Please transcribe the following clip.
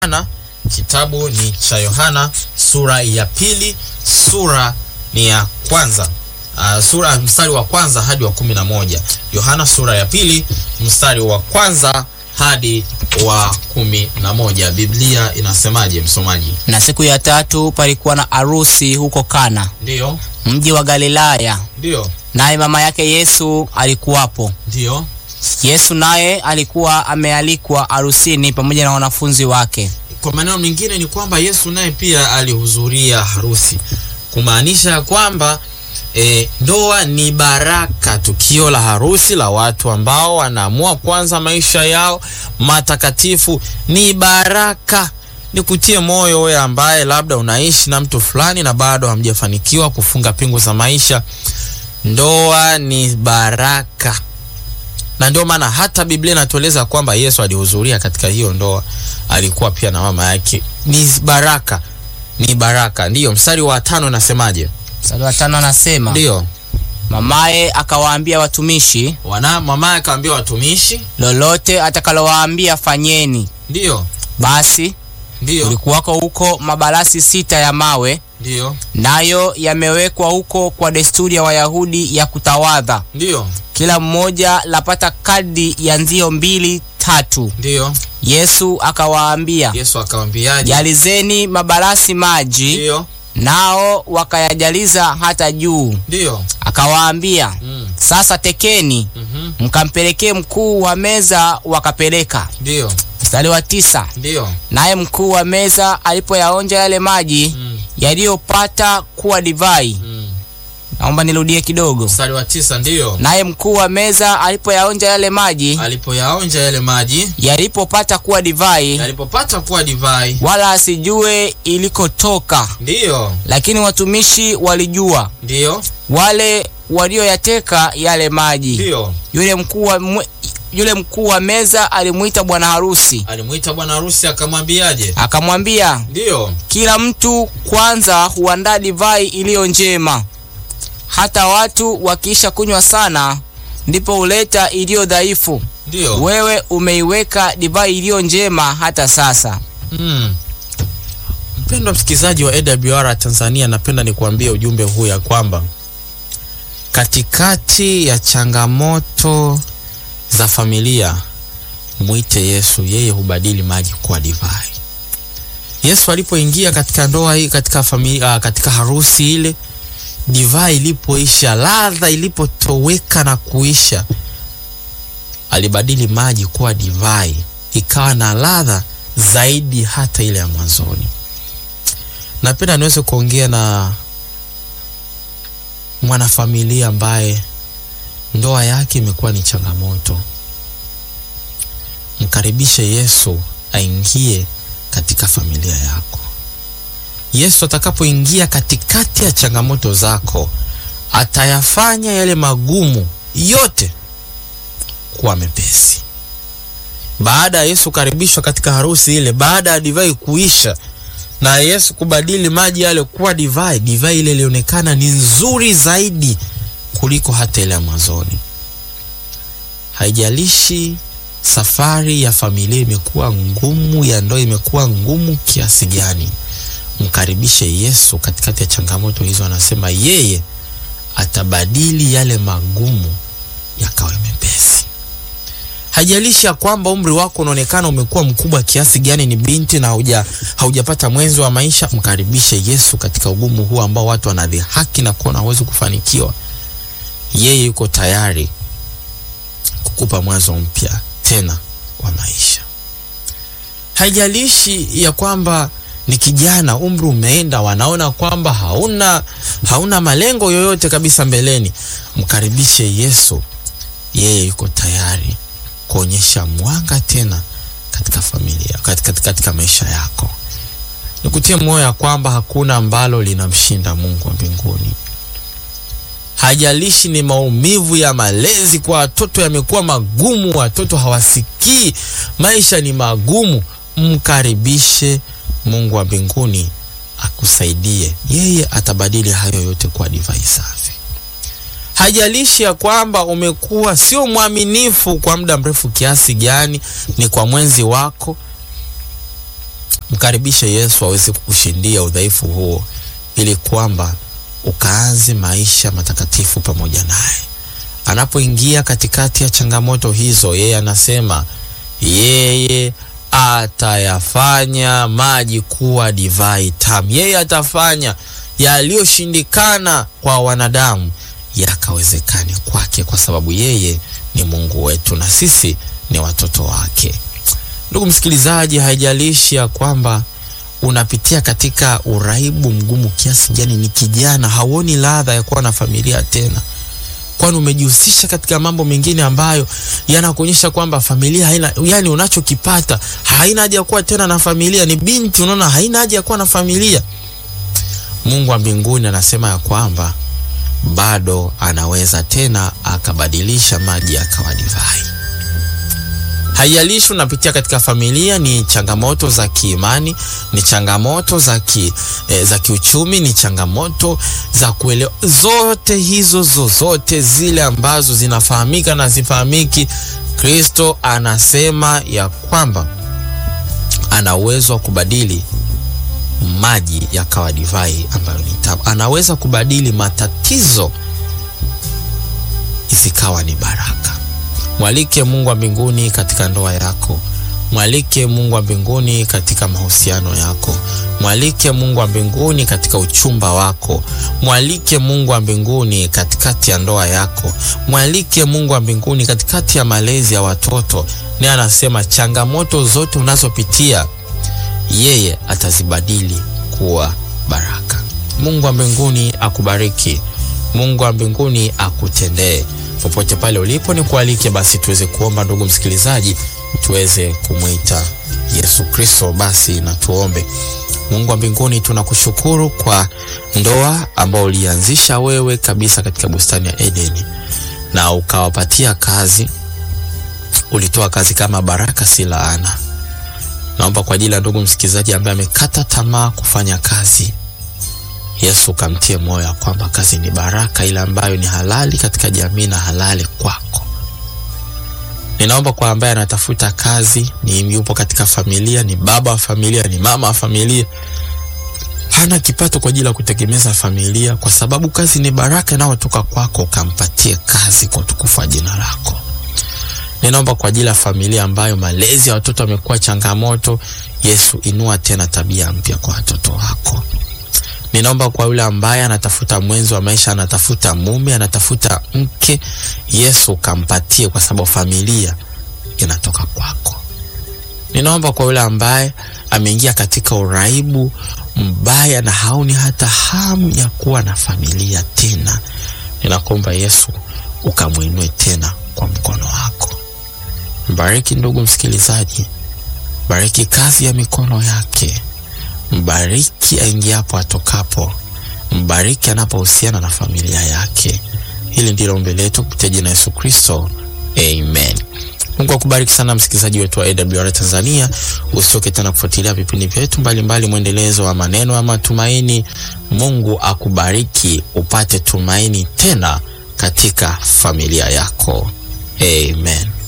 Yohana, kitabu ni cha Yohana sura ya pili, sura ni ya kwanza. Uh, sura mstari wa kwanza hadi wa kumi na moja. Yohana sura ya pili mstari wa kwanza hadi wa kumi na moja. Biblia inasemaje msomaji? Na siku ya tatu palikuwa na arusi huko Kana, Ndiyo, mji wa Galilaya, ndiyo, naye mama yake Yesu alikuwapo. ndiyo. Yesu naye alikuwa amealikwa arusini pamoja na wanafunzi wake. Kwa maneno mengine ni kwamba Yesu naye pia alihudhuria harusi, kumaanisha kwamba e, ndoa ni baraka, tukio la harusi la watu ambao wanaamua kuanza maisha yao matakatifu ni baraka. Nikutie moyo wewe ambaye labda unaishi na mtu fulani na bado hamjafanikiwa kufunga pingu za maisha. Ndoa ni baraka na ndio maana hata Biblia inatueleza kwamba Yesu alihudhuria katika hiyo ndoa, alikuwa pia na mama yake. Ni baraka, ni baraka. Ndiyo, mstari wa tano nasemaje? Mstari wa tano anasema Ndiyo, mamaye akawaambia watumishi, wana mama akaambia watumishi. lolote atakalowaambia fanyeni. Ndiyo, Basi ndiyo, kulikuwako huko mabalasi sita ya mawe, ndiyo, nayo yamewekwa huko kwa desturi ya Wayahudi ya kutawadha, ndiyo, kila mmoja lapata kadri ya nzio mbili tatu. ndiyo. Yesu akawaambia, Yesu akawambiaje? jalizeni mabalasi maji, Ndiyo, nao wakayajaliza hata juu. ndiyo, Akawaambia, mm, sasa tekeni mhm, mkampelekee mkuu wa meza. Wakapeleka. ndiyo, Mstari wa tisa, ndiyo, naye mkuu wa meza alipoyaonja yale maji mm, yaliyopata kuwa divai. mm. Naomba nirudie kidogo. Mstari wa tisa, ndiyo. Naye mkuu wa meza alipoyaonja yale maji Alipoyaonja yale maji, yalipopata kuwa divai, yalipopata kuwa divai, wala asijue ilikotoka, ndiyo, lakini watumishi walijua, ndiyo, wale walioyateka yale maji. ndiyo. Yule mkuu wa mwe- yule mkuu wa meza alimwita bwana harusi, Alimwita bwana harusi akamwambiaje? akamwambia, Ndiyo, kila mtu kwanza huandaa divai iliyo njema, hata watu wakiisha kunywa sana, ndipo huleta iliyo dhaifu. ndiyo. Wewe umeiweka divai iliyo njema hata sasa. Mm. Mpendwa msikilizaji wa AWR Tanzania, napenda nikuambie ujumbe huu ya kwamba katikati ya changamoto za familia, mwite Yesu, yeye hubadili maji kuwa divai. Yesu alipoingia katika ndoa hii, katika familia, katika harusi ile, divai ilipoisha, ladha ilipotoweka na kuisha, alibadili maji kuwa divai, ikawa na ladha zaidi hata ile ya mwanzoni. Napenda niweze kuongea na mwanafamilia ambaye ndoa yake imekuwa ni changamoto. Mkaribishe Yesu aingie katika familia yako. Yesu atakapoingia katikati ya changamoto zako, atayafanya yale magumu yote kuwa mepesi. Baada ya Yesu kukaribishwa katika harusi ile, baada ya divai kuisha na Yesu kubadili maji yale kuwa divai, divai ile ilionekana ni nzuri zaidi kuliko hata ile ya mwanzoni. Haijalishi safari ya familia imekuwa ngumu, ya ndoa imekuwa ngumu kiasi gani, mkaribishe Yesu katikati ya changamoto hizo. Anasema yeye atabadili yale magumu yakawe mepesi. Haijalishi ya kwamba umri wako unaonekana umekuwa mkubwa kiasi gani, ni binti na hauja haujapata mwenzi wa maisha, mkaribishe Yesu katika ugumu huu ambao watu wanadhihaki na kuona hawezi kufanikiwa. Yeye yuko tayari kukupa mwanzo mpya tena wa maisha. Haijalishi ya kwamba ni kijana, umri umeenda, wanaona kwamba hauna hauna malengo yoyote kabisa mbeleni, mkaribishe Yesu. Yeye yuko tayari kuonyesha mwanga tena katika familia katika, katika maisha yako. Nikutie moyo ya kwamba hakuna ambalo linamshinda Mungu wa mbinguni. Hajalishi ni maumivu ya malezi kwa watoto yamekuwa magumu, watoto hawasikii, maisha ni magumu, mkaribishe Mungu wa mbinguni akusaidie. Yeye atabadili hayo yote kuwa divai safi. Hajalishi ya kwamba umekuwa sio mwaminifu kwa muda mrefu kiasi gani, ni kwa mwenzi wako, mkaribishe Yesu aweze kukushindia udhaifu huo, ili kwamba ukaanze maisha matakatifu pamoja naye. Anapoingia katikati ya changamoto hizo, yeye anasema yeye atayafanya maji kuwa divai tamu. Yeye atafanya yaliyoshindikana kwa wanadamu yakawezekane kwake, kwa sababu yeye ni Mungu wetu na sisi ni watoto wake. Ndugu msikilizaji, haijalishi ya kwamba unapitia katika uraibu mgumu kiasi gani, ni kijana, hauoni ladha ya kuwa na familia tena, kwani umejihusisha katika mambo mengine ambayo yanakuonyesha kwamba familia haina, yani unachokipata haina haja ya kuwa tena na familia. Ni binti, unaona haina haja ya kuwa na familia. Mungu wa mbinguni anasema ya kwamba bado anaweza tena akabadilisha maji akawa divai. Haijalishi unapitia katika familia, ni changamoto za kiimani, ni changamoto za ki, eh, za kiuchumi, ni changamoto za kuelewa, zote hizo zozote zile ambazo zinafahamika na zifahamiki, Kristo anasema ya kwamba ana uwezo wa kubadili maji yakawa divai ambayo ni tamu. Anaweza kubadili matatizo zikawa ni baraka. Mwalike Mungu wa mbinguni katika ndoa yako. Mwalike Mungu wa mbinguni katika mahusiano yako. Mwalike Mungu wa mbinguni katika uchumba wako. Mwalike Mungu wa mbinguni katikati ya ndoa yako. Mwalike Mungu wa mbinguni katikati ya malezi ya watoto. Naye anasema changamoto zote unazopitia yeye atazibadili kuwa baraka. Mungu wa mbinguni akubariki. Mungu wa mbinguni akutendee popote pale ulipo. Ni kualike basi tuweze kuomba, ndugu msikilizaji, tuweze kumwita Yesu Kristo. Basi na tuombe. Mungu wa mbinguni, tunakushukuru kwa ndoa ambao ulianzisha wewe kabisa katika bustani ya Edeni na ukawapatia kazi. Ulitoa kazi kama baraka, si laana. Naomba kwa ajili ya ndugu msikilizaji ambaye amekata tamaa kufanya kazi, Yesu kamtie moyo ya kwamba kazi ni baraka, ile ambayo ni halali katika jamii na halali kwako. Ninaomba kwa ambaye anatafuta kazi, ni yupo katika familia, ni baba wa familia, ni mama wa familia, hana kipato kwa ajili ya kutegemeza familia, kwa sababu kazi ni baraka inayotoka kwako, ukampatie kazi kwa utukufu wa jina lako. Ninaomba kwa ajili ya familia ambayo malezi ya watoto amekuwa changamoto. Yesu, inua tena tabia mpya kwa watoto wako. Ninaomba kwa yule ambaye anatafuta mwenzi wa maisha, anatafuta mume, anatafuta mke, Yesu kampatie, kwa sababu familia inatoka kwako. Ninaomba kwa yule ambaye ameingia katika uraibu mbaya na haoni hata hamu ya kuwa na familia tena, ninakuomba Yesu ukamwinue tena kwa mkono wako. Mbariki ndugu msikilizaji, bariki kazi ya mikono yake, mbariki aingiapo atokapo, mbariki anapohusiana na familia yake. Hili ndilo ombi letu kupitia jina Yesu Kristo, amen. Mungu akubariki sana msikilizaji wetu wa AWR Tanzania. Usichoke tena kufuatilia vipindi vyetu mbalimbali, mwendelezo wa maneno ya matumaini. Mungu akubariki upate tumaini tena katika familia yako, amen.